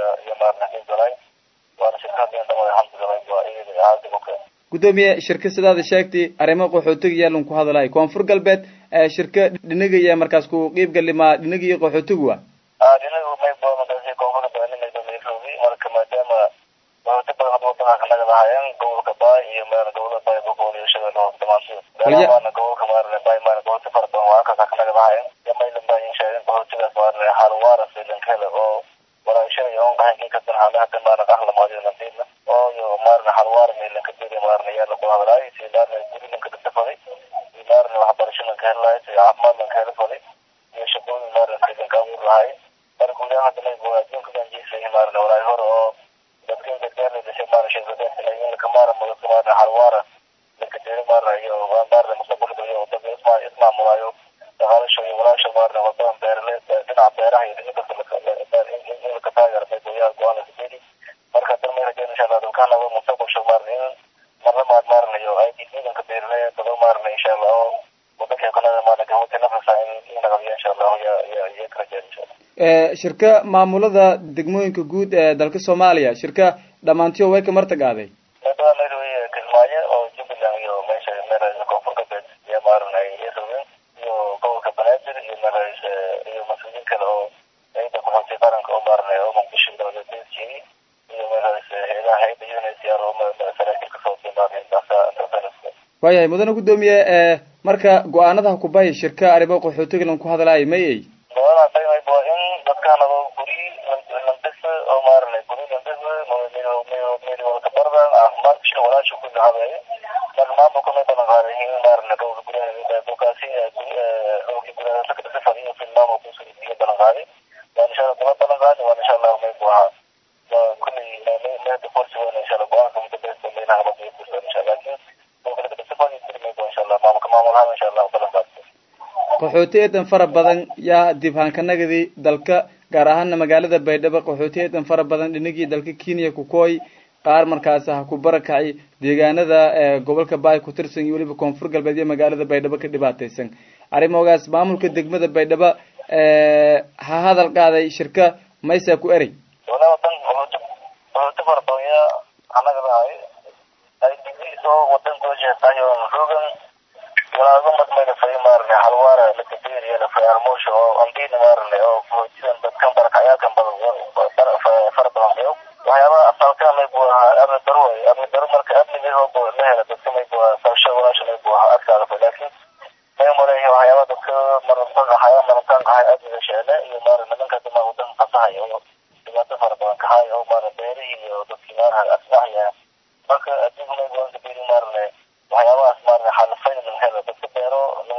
iyo iyo maarna xiib galay waana shirkada in dhamada hamdi galay waa iyada aadi oka gudoomiye shirka sidaada sheegtay arrimo qaxootiga yaalan ku hadalay koonfur galbeed shirka dhinaga iyo markaas ku qiib galimaa dhinaga iyo qaxootigu wa dhinagu may boomakaasi koonfur galbeed nairobi marka maadaama qaxooti badan hadda wadanka kanaga lahaayeen gobolka baay iyo maarna gobolada baay boqol iyo shabeelle hoose dhamaantood maarna gobolka maarna baay maarna qaxooti fara badan waa halkaasa kanaga lahaayeen yamaylan baa in sheegeen qaxootigaas maarna xaal waara silankele oo walaashada on qahankii kadan hada hada maarna qahla maadiyo nasiibna oo yo maarna xaal waara meelanka diri maarna yaala ku hadlaay si maarna gurilanka dhatafaday iyo maarna waxbarashadanka helaay si caafimaadlanka hela faday iyo shaqooyin maarna silanka abuur lahay marka guud ahaan hadda mayba adduunka ganjiisay maarna walaay hore oo dadkin gargaar dhashay maarna sheekadaasina laka maara mudadka maarna xaal waara laka diri maarna iyo maarna mustaqbalka iyo dadka ismaa ismaamulaayo dhaqaalasho iyo walaasha maarna wadadan beerale dhinaca beeraha iyo dhinaca in laka taageero mayba yaa go-aan laka diri marka haddana may rajeen insha allah dalkaanaba mustaqbalsho maarna in marlamaad maarna iyo ay ciidanka beerale dado maarna insha allah oo wadanka kanada maarna gahota nafasa in in laqabiyo insha allah ya ya ya ka rajeen insha allah shirka maamulada degmooyinka guud ee dalka soomaaliya shirka dhammaantiyo way ka martagaaday meedaa nairobi kismaayo oo jubbaland iyo meesha meelaha koonfur galbeed iyo maarna iyo rogeen iyo gobolka banaadir iyo meelaha iyo mas-uuliyiin kale oo ciida qaxooti qaranka oo maarna oo muqdisho dowladdeedkii iyo meelahaas heedaha hayda unhcr oo saraakiil kasoo timaadeen intaasa intaasa waayahay mudane gudoomiye marka go-aanadaha kubahi shirka arrimo qaxootiga lan ku hadlaayo may ay gobolada daymayb waa in dadkaanaba guri landhisa oo maarana guri landhisa mewalka bardan caafimaadka walaasha ku habeeye marka maamulka may balan qaaday in maarana dhowrka guryaha dhulkaasi dhowrki guryaha laka dhisa fadiyo fi maamulka iyo balan qaaday waan insha allah daba balan qaaday waan insha allah mayb ahaa kulley meeda forsi wana insha allah go-aanka mudabesta meelaha labiyo kursan insha allah lakin dhowrka laka dhisa fadiyo kuli mayb insha allah maamulka maamul ahaan insha allah balan qaaday qaxooti eedan fara badan yaa dibhaankanagadi dalka gaar ahaana magaalada baydhabo qaxooti eedan fara badan dhinagii dalka kenya kukooy qaar markaas ha ku barakacay deegaanada gobolka baay ku tirsan iyo weliba koonfur galbeed iyo magaalada baydhabo ka dhibaataysan arrimogaas maamulka degmada baydhabo ha hadal qaaday shirka maysaa ku erey wala wadan qaxooti qaxooti fara badan yaa anaga lahay ay digdiisoo wadanka wajeestayo rogan walaaga madmayna fay maarne halwaara lakaberiya lafay armoosha oo andina maarne oo qaxootidan dadkan barakacyaadkan badan fara badan iyo waxyaabaha asalka may buu ahaa amni daro way amni daro marka amniga hooba la hela dadka may buu ahaa sabsha walaasha may buu ahaa adkaada fay laakiin may maleeya waxyaabaha dadka marantan qahaya marantan qahay amniga sheele iyo maarne nimanka dima wadan qasahay oo dhibaato fara badan kahay oo maarne beerihii iyo dadkii maarne asbaxaya marka adduunka may buu kaberi maarne waxyaabahaas maarne xalafay lan helo dadka beero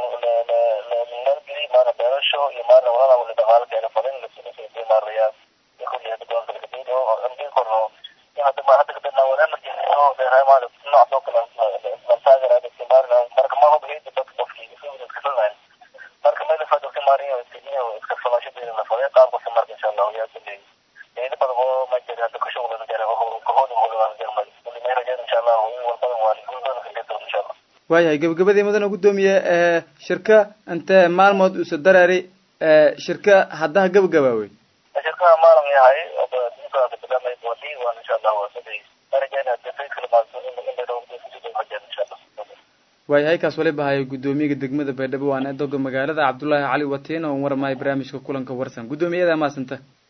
nalgeli maarne beerasho iyo maarne walala wali dhaqaalo keena fadin lasinasay maaraya kulli hada gobolka lakaberi oo amdin korno hadda ma hadda kadana wal emergency oo dheeraay maarne nooc soo kale lan taageera dadka maarne marka ma hubi hada dadka qofkii isugu kasalnayn marka meel fa dadka maarne iyo iska falashadeena la faday qaab qofka marka insha allah yaa kulli ina badan oo ma jira hadda ka shaqo jira oo kahooda hooda jarmay kulli ma rajaan insha allah wal badan waa guudan ka dhigto insha allah waayahay gabagabadii mudane gudoomiye shirka intee maalmood usa dareeri shirka haddaha gabagabaawey shirkaha maalin yahay dinkaaka bilamay boodi waan insha allah waa saday marajaan hadda faykal maaso in in dhow hajaan insha allah waayahay kaas wali bahayo guddoomiyaga degmada baydhabo waana edoga magaalada cabdullaahi cali watiin oo waramayo barnaamijka kulanka warsan guddoomiyada maasanta